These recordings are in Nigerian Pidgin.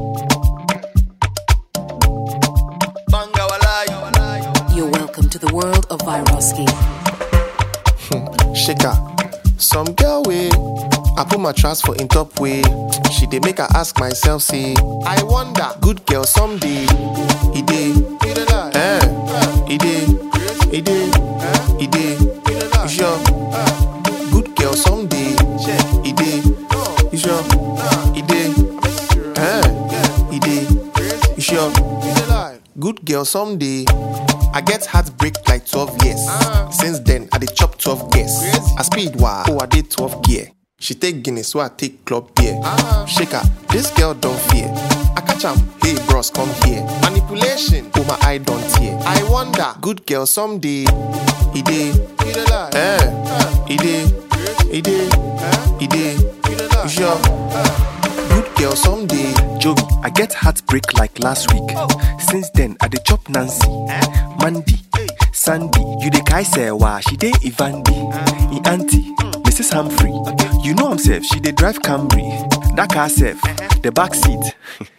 Banga walai. You're welcome to the world of Viroski. shaker. Some girl way. I put my trust for in top way. She dey make her ask myself, say, I wonder, good girl someday. He dey, eh? He dey, he dey, he dey. You sure? Good girl someday. He dey, you sure? He dey, eh? He dey, you sure? Good girl someday. I get heartbreak like 12 years. Since then, I dey chop 12 years. I speed wa, oh I dey 12 gear. She take Guinness, so I take club beer. Shake her, this girl don't fear. I catch am, hey bros, come here. Manipulation, oh my eye don't tear. I wonder, good girl someday. He dey, eh? He dey, he dey, he dey. You sure? Good girl someday. Joey, I get heartbreak like last week. Since then, I dey chop Nancy, Mandy, Sandy. You dey kai sewa, she dey Ivandi, in auntie, Mrs. Humphrey. You know himself, she dey drive Camry. That car self, the back seat.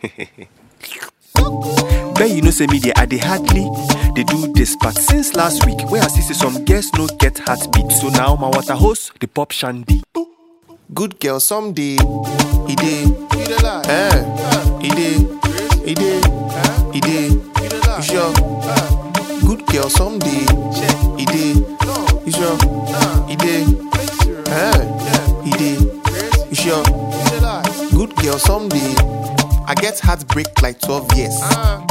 Bet you know say me dey I dey hardly dey do this, but since last week, where I see say some girls no get heartbeat, so now my water hose the pop shandy. Good girl someday. He dey, eh? He dey, he dey, he dey. You sure? Good girl someday. He dey, you sure? He dey, eh? He dey, you sure? Good girl someday. I get heartbreak like 12 years.